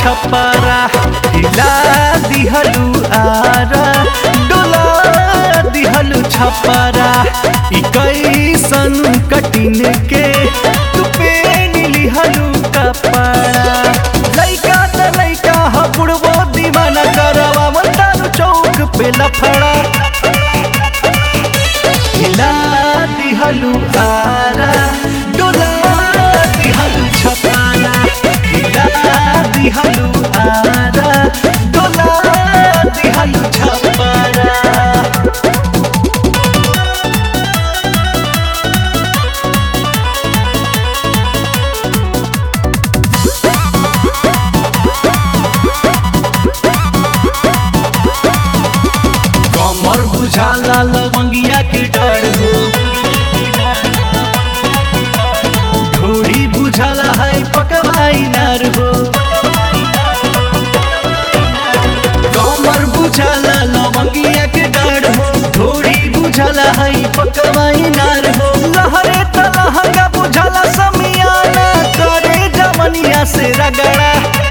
छपरा हिला दिहलू आरा डोला दिहलू छपरा ई कैसन कटिन के तू पेन लिहलू कपड़ा लइका त लइका ह बुढ़बो दीवाना करवा मंदानु चौक पे लफड़ा हिला दिहलू आरा डोला दिहलू छपारा हिला दिहलू आरा डोला दिहलू छपारा कमर बुझाला लवंगिया के डर हो ढोड़ी बुझाला है पकवाई नार हो कमर बुझाला लवंगिया के डर हो ढोड़ी बुझाला है पकवाई नार हो लहरे तलहंगा बुझाला समियाना करे जमनिया से रगड़ा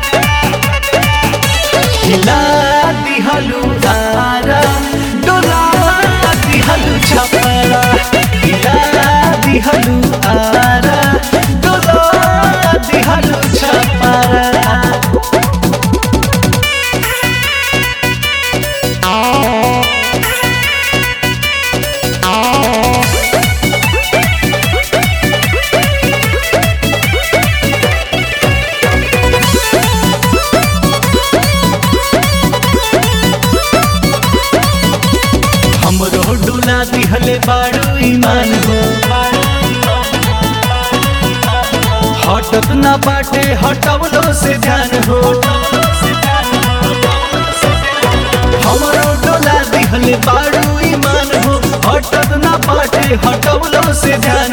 हिला दिहलू आरा डोला दिहलू छपरा हिला दिहलू आरा डोला दिहलू छपरा हमरो डोला दिहले बाड़ू ईमान हो हटत ना बाटे हटवलो से ध्यान हो हमरो डोला दिहले बाड़ू ईमान हो हटत ना बाटे हटवलो से ध्यान